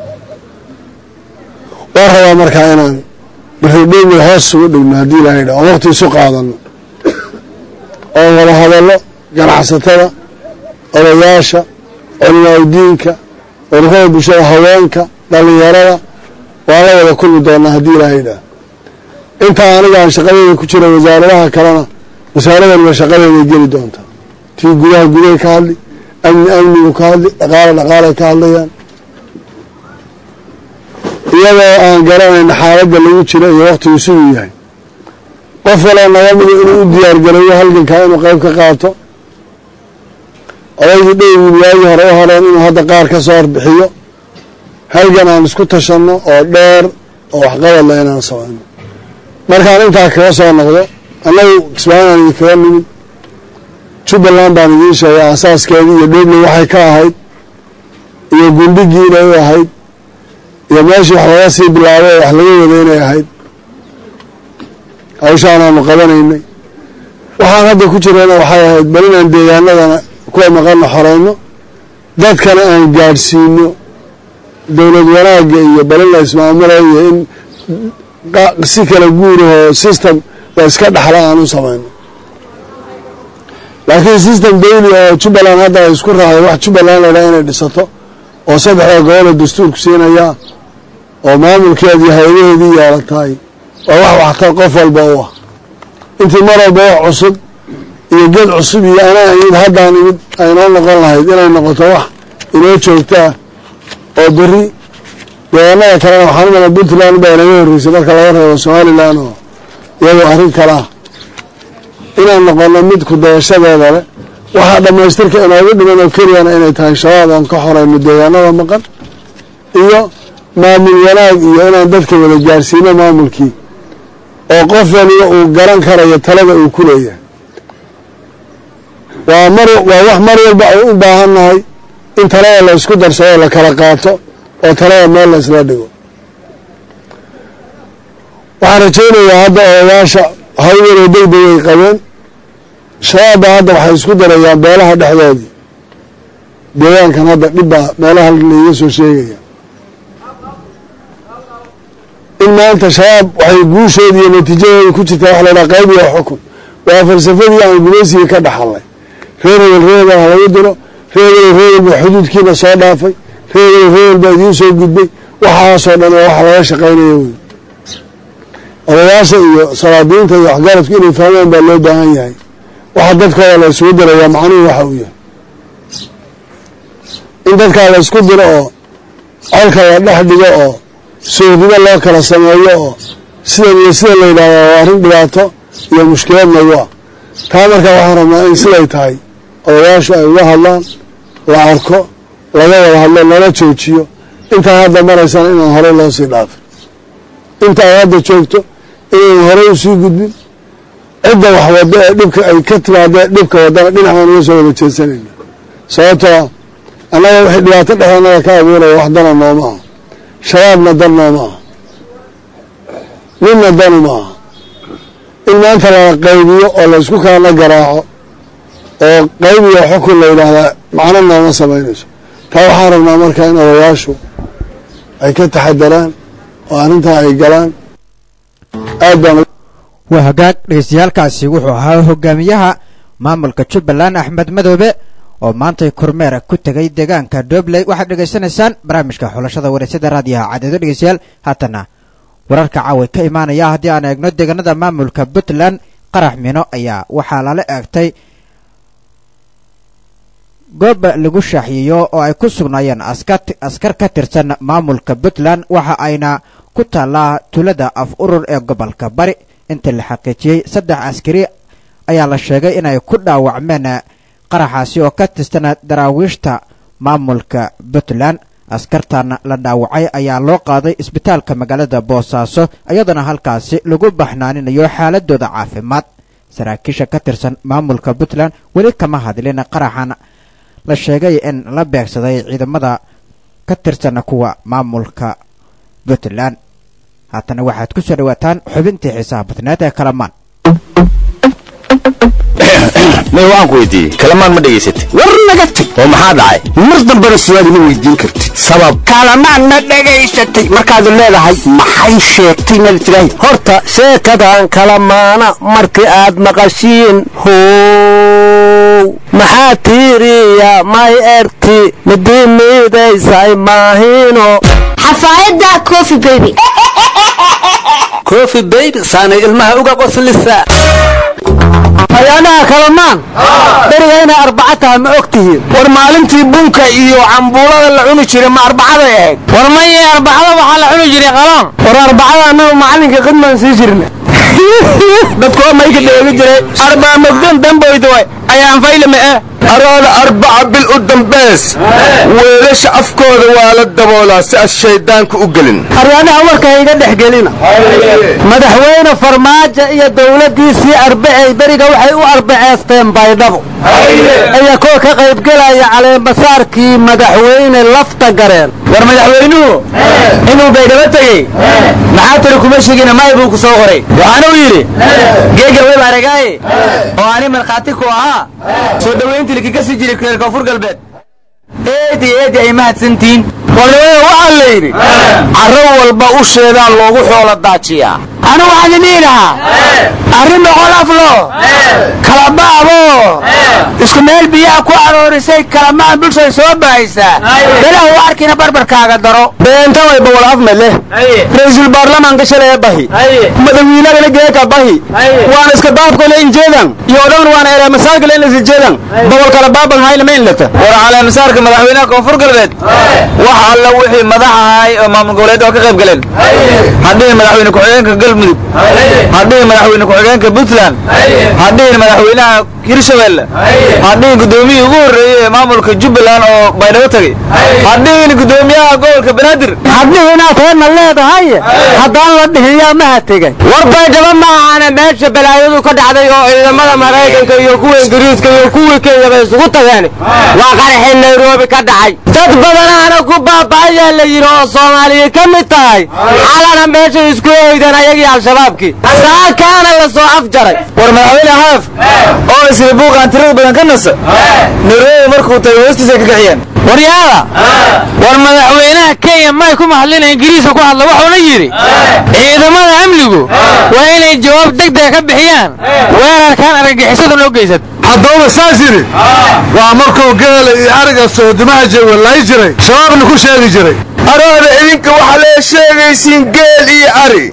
waan rabaa markaa inaan baridhowmi hoos ugu dhigno haddii ilahay dha oon waqti isu qaadano oon wada hadallo ganacsatada odayaasha culimaaudiinka ururada bulshada haweenka dhalinyarada waan la wada kulmi doonaa haddii ilaahay dhaa intaa aniga aan shaqadeeda ku jira wasaaradaha kalena wasaaradanba shaqadeeday geli doontaa tii gudaha gudahay ka hadli amni amnigu ka hadli dhaqaale dhaqaalay ka hadlayaan iyadoo aan garanayna xaaladda lagu jiro iyo waktigu siduu yahay qof waloo naga mida inuu u diyaargarayo halgankaa inuu qayb ka qaato odaygii dhowgii waagii hore u horeen inuu hadda qaar ka soo horbixiyo halgan aan isku tashanno oo dheer oo waxqabadla inaan samayno markaan intaa kaga soo noqdo annagu kismaayaan idinkaga nimid jubbaland baan idiin sheegay aasaaskeedii iyo dhobley waxay ka ahayd iyo gundhigii inay u ahayd iyo meeshii wax laga sii bilaabay oo wax laga wada inay ahayd hawshaanaanu qabanaynay waxaan hadda ku jirana waxay ahayd bal inaan deegaanadana kuwa maqanna xoreyno dadkana aan gaadhsiino dowlad wanaagga iyo bal in la ismaamulayo iyo in si kala guurahoo system la iska dhaxla aan u samayno laakiin system dawli oo jubbaland hadda ay isku raacday wax jubbaland laydhaha inay dhisato oo saddexda gobola dastuurku siinayaa oo maamulkeedi iyo hay-adaheedii yeelatahay waa wax waxtar qof walba u ah intii mar walba wax cusub iyo ged cusub iyo anaa imid haddaan imid aynoo noqon lahayd inay noqoto wax inoo joogtaa oo beri deegaanada kalena waxaan u malaa puntland baa inaga horreysay marka laga reebo somalilan oo iyadoo arrin kale ah inaan noqono mid ku dayashadeeda leh waxaa dhammaystirka inoogu dhiman oo keliyana inay tahay shabaab aan ka xorayno deegaanada maqan iyo maamul wanaag iyo inaan dadka wada gaarsiino maamulkii oo qof waliba uu garan karayo talada uu ku leeyahay waa mar waa wax mar walba ay u baahan nahay in talada la isku darsado la kala qaato oo talada meel la isla dhigo waxaan rajaynayaa hadda odayaasha haweenoo degdeg ay qabeen shabaabba hadda waxay isku darayaan beelaha dhexdoodii deegaankan hadda dhibbaa meelaha laiga soo sheegaya in maanta shabaab waxay guushoodi iyo natiijadooda ku jirtaa wax laydhaha qayb iyo xukun waa falsafadii aan gumaysigii ka dhaxalnay reer hebel reer hebel ha lagu diro reer hebel reer hebel baa xuduudkiina soo dhaafay reer hebel reer hebel baa idiin soo gudbay waxaasoo dhan oo wax laga shaqaynaya wey odayaasha iyo salaadiinta iyo waxgaradku inay fahmaan baa loo baahan yahay waxa dadkooda la isugu dirayaa macnuhu waxa uu yahay in dadkaa la isku diro oo colka la dhex dhigo oo soornimo loo kala sameeyo oo sidan iyo sida la yidhahda waa arrin dhibaato iyo mushkilad nagu ah taa markaa waxaan rabnaa in siday tahay odayaashu ay uga hadlaan la arko laga wada hadlo lala joojiyo intaa hadda maraysana inaan horey loo sii dhaafin inta ay hadda joogto inaynan horey usii gudbin cidda wax waddo ee dhibka ay ka timaadee dhibka waddana dhinac baan uga soo wada jeesanayna sababtoo annaga wixii dhibaato dhexdeenada ka abuuraya wax dana nooma aha shabaabna dan nooma aha ninna danu ma aha in maanta lala qaybiyo oo laysku kalana garaaco oo qaybiyo xukun la yidhaahdaa macno nooma samaynayso taa waxaan rabnaa marka in odayaashu ay ka taxadaraan oo arrintaa ay galaan aad baan waa hagaag dhegeystayaalkaasi wuxuu ahaa hogaamiyaha maamulka jubbaland axmed madoobe oo maantay kormeer ku tegay deegaanka dobley waxaad dhegaysanaysaan barnaamijka xulashada wareysada raadiyaha cadeedo dhegeystayaal haatana wararka caaway ka imaanaya haddii aan eegno deegaanada maamulka puntland qarax mino ayaa waxaa lala eegtay goob lagu shaaxiyeeyo oo ay ku sugnaayeen askar ka tirsan maamulka puntland waxa ayna ku taallaa tulada af urur ee gobolka bari inta la xaqiijiyey saddex askari ayaa la sheegay inay ku dhaawacmeen qaraxaasi oo ka tirsan daraawiishta maamulka puntland askartan la dhaawacay ayaa loo qaaday isbitaalka magaalada boosaaso iyadoona halkaasi lagu baxnaaninayo xaaladooda caafimaad saraakiisha ka tirsan maamulka puntland weli kama hadlin qaraxan la sheegay in la beegsaday ciidamada ka tirsan kuwa maamulka puntland haatana waxaad ku soo dhawaataan xubintii xiisaha badneed ee kalamaan may waan ku weydiiyey kalamaan ma dhegaysatay war naga tag oo maxaa dhacay mar dambena su'aal ima weydiin kartid sabab kalamaan ma dhegaysatay markaad leedahay maxay sheegtay mad tirahay horta sheekadan kalamaana markii aad maqashiin how maxaa tiiriya may erti midii miidaysay maahino xafaayadda coffee baby coffee baby saanay ilmaha uga qoslisa ayaanaha kalamaan beriga inay arbaca tahay ma og tihiin war maalintii bunka iyo cambuulada la cuni jiray ma arbacaday ahayd war maye arbacada waxaa la cuni jiray qalaan war arbacada annagu macallinka khidmaan sii jirna dadku mayka dheegi jiray arbaa mogdan damboydaway ayaan faylame eh araada arbaca bil u dambeys weelasha afkooda waa la daboolaa si aad shayddaanku u gelin aryaanaha warka iga dhex gelina madaxweyne farmaajo iyo dowladdiisii arbacey beriga waxay u arbaceesteen baydhabo iyo kuwa ka qaybgelaya caleemasaarkii madaxweyne lafta gareen war madaxweynuhu inuu baydhabo tegey maxaa tiri kuma shegina may buu ku soo qoray waxaanuu yidhi geega web aragaaye oo ani markhaati ku ahaa soo dhowayntii likika sii jiray reer koonfur galbeed eedi eedi ay mahadsantihiin warnimada waxaa la yidhi carro walba usheedaa loogu xoola daajiyaa anu waxaan idhihi lahaa arrin boqol aflo kalabaabo isku meel biyaha ku aroorisay kalamaan bulshay soo bahaysaa belahu u arkina barbarkaaga daro beenta way boqol afmed leh ra-iisul baarlamaanka shalay bahi madawiinagana geeka bahi waana iska baabkole injeedan iyo dhan waana eleemasaarkale in isijeedan boqol kala baaban hayna ma inlata war caleemasaarka madaxweynaha koonfur galbeed wax alla wixii madax ahay oo maamul goboleed oo ka qayb galeen haddii madaxweyne ku-xigeenka galmudug haddii madaxweyne ku-xigeenka puntland haddii madaxweynaha hirshabelle haddii gudoomiyihii ugu horreeyey ee maamulka jubbaland oo baydhabo tegey haddii gudoomiyaha gobolka banaadir haddii inaad heedna leedahay haddaan la dhihin yaa maha tegay war baydhabo ma ahana meesha balaayadu ka dhacday oo ciidamada maraykanka iyo kuwa ingiriiska iyo kuwii kenyaba isugu tageen waa qaraxii nairobi ka dhacay dad badanaana ku baaba'ayaa la yidhi oo soomaaliya ka mid tahay xalana meeshay isku oydeen ayagii al-shabaabkii saakaana la soo afjaray war madaxweyne haaf oo isri buuqaan tirada badan ka nasa nairobi markuu tagay hoostiisa ka kiciyeen waryaada war madaxweynaha kenya may ku mahadlina ingiriiska ku hadla wuxuuna yidhi ciidamada amnigu waa inay jawaab degdega ka bixiyaan weerarkan argagixisada noo geysat haddaba saas yidhi waa markuu geela iyo ariga soodimaha jawalaay jiray shabaabna ku sheegi jiray arooda idinka waxaa lee sheegaysiin geel iyo ari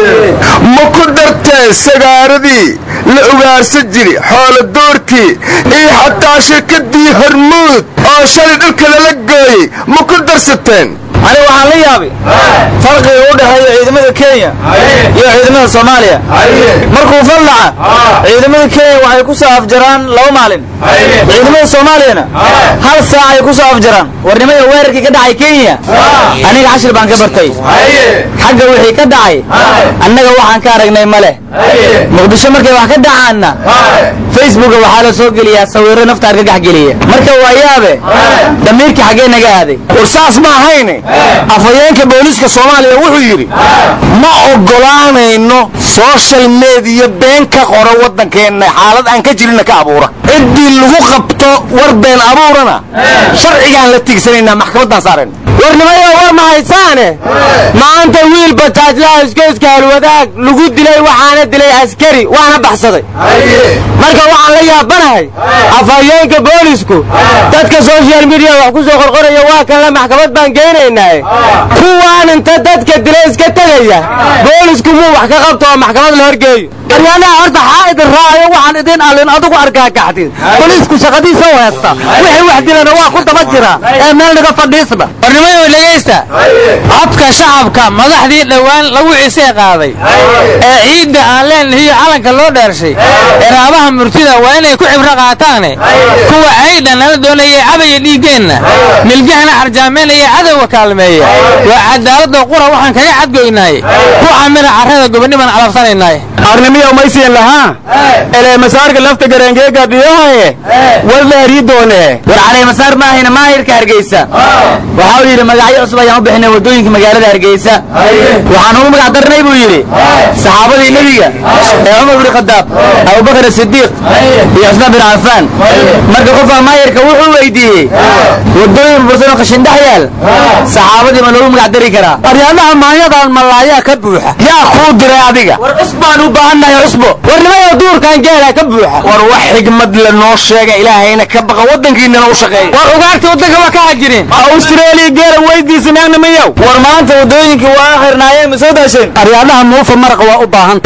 ma ku darteen sagaaradii la ugaarsan jiri xoolo doorkii iyo xataa shirkadii hormuud oo shalay dhulka lala gooyey ma ku darsateen ani waxaan la yaabay farqiga u dhexeeya ciidamada kenya iyo ciidamada soomaaliya markuu fallaca ciidamada kenya waxay ku soo afjaraan laba maalin ciidamada soomaaliyana hal saac ay ku soo afjaraan warnimada weerarkii ka dhacay kenya aniga cashir baan ka bartay xagga wixii ka dhacay annaga waxaan ka aragnay ma leh muqdisho markay wax ka dhacaanna facebooka waxaa la soo geliyaa sawirro nafta argagax geliya marka waa yaabe damiirkii xaggee naga aaday war saas ma ahayne afhayeenka booliiska soomaaliya wuxuu yidhi ma oggolaanayno soshal mediya been ka qora waddankeenna xaalad aan ka jirinna ka abuura ciddii lagu qabto war been abuurana sharcigaan la tigsanaynaa maxkamaddaan saarayna warnimayo war ma haysaane maanta wiil bajaajlaha iskooska halwadaag lagu dilay waxaana dilay askari waana baxsaday marka waxaan la yaabanahay afhayeenka boolisku dadka social media wax ku soo qorqoraya waa kanle maxkamad baan geynaynaa kuwaan inta dadka dilay iska tegaya boolisku muu wax ka qabto oo maxkamad la horgeeyo aryaanaha horta xaa idin raacayo waxaan idin allin adigu argaagaxdin boliisku shaqadiisa u heesta wixii wax dilana waa ku daba jira ee meel naga fadhiisba warnimayo dhegaysta codka shacabka madaxdii dhowaan lagu cisee qaaday ee ciidda aan leenahiyo calanka loo dheershay eraabaha murtida waa inay ku cibro qaataane kuwa caydha nala doonayay cabaya dhiiggeenna milgahana xarjaamaynaya cadowga kaalmeeya waa cadaaladda qura waxaan kaga cadgoynaay ku camira carrada gobonnimaan calabsanaynaay arnimiya umaysiin lahaa elee masaarka lafta garengeega biyahaye wadlaari doone war caleemasaar maahayna maahirka hargeysa waxa uu yidhi magacyo cusub ayaan u bixinay waddooyinka magaalada hargeysa waxaan ugu magac darnay buu yidhi saxaabadii nebiga ee cumar bni khadaab abubakar asidiiq iyo cusmaan bin cafaan marka qofka maahirka wuxuu weydiiyey waddooyin bursanoo qashindhex yaal saxaabadii ma loogu magac dari karaa aryaadaha maanyadan malaayaa ka buuxa yaa kuu diray adiga war cusbaan u baahannahay cusbo warnimayo duurkan geela ka buuxa war wax xigmad la noo sheega ilaahayna ka baqa waddankiinana u shaqeeya war ugaarta waddanka waa ka hajirin australia geela weydiisanaagna miyow war maanta waddooyinkii waa akhirnaayeen ma soo daasheen aryaadaha muufa maraqa waa u baahan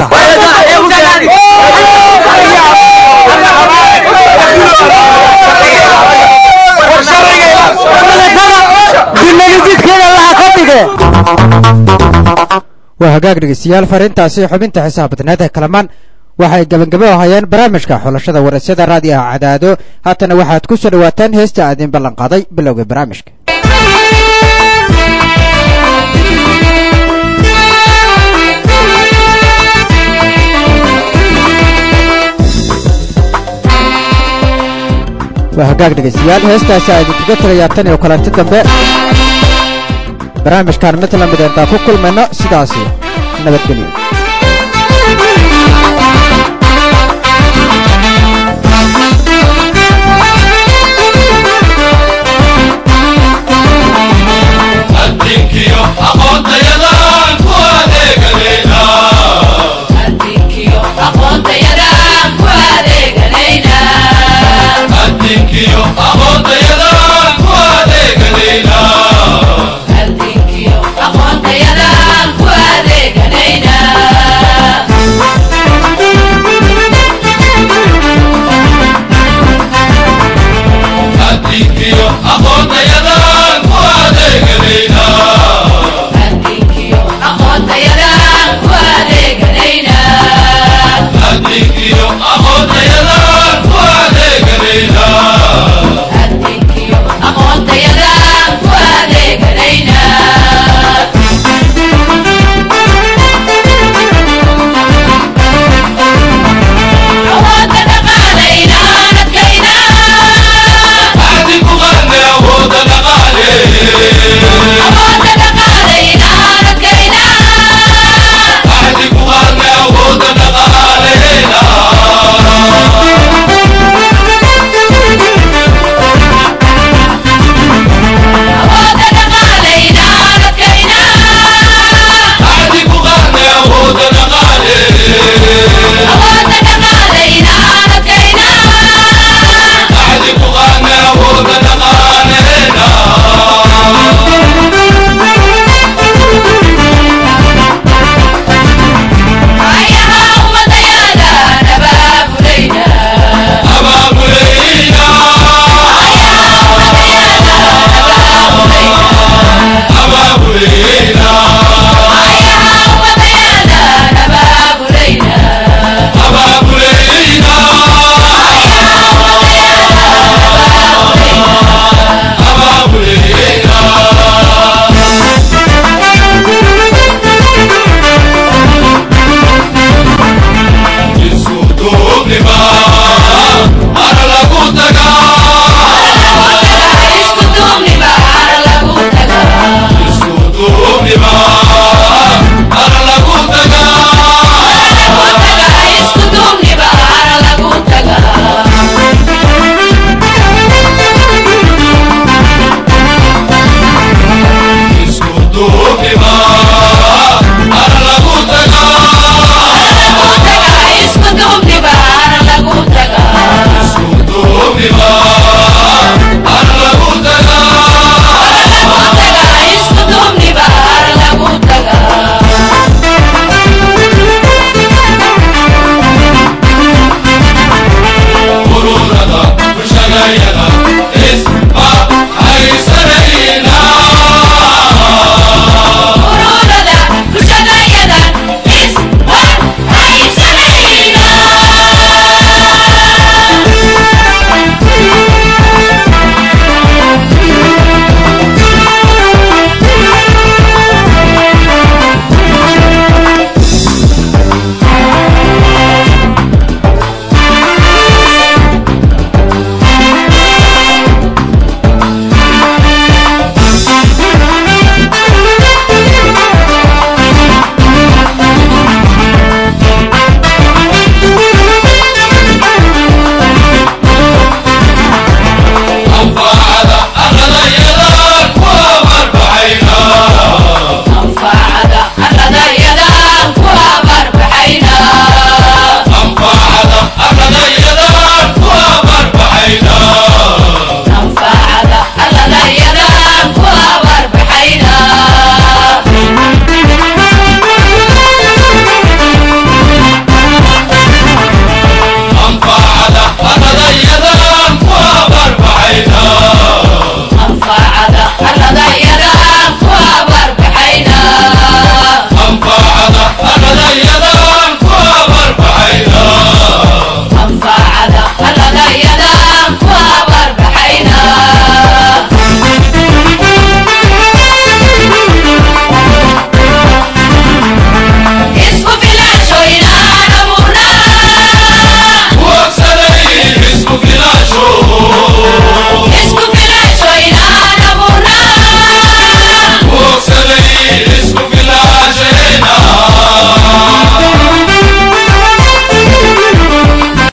tahay waa hagaag dhegeystayaal fariintaasi xubinta xisaab badneed ee kalamaan waxay gabangabo hayeen barnaamijka xulashada warasyada raadiyaha cadaado haatana waxaad ku soo dhawaataan heesta aadin ballan qaaday bilowga barnaamijka waa hagaag dhegeystayaal heestaasi aa idinkaga tegayaa tan iyo kulanti dambe barnaamijkan mid la mid intaan ku kulmayno sidaasi nabadgelyo adinkiyo aqoontayadan ku adeeganayna aqoontayadan ku adeeganaynaa adinkiyo aqoontayadan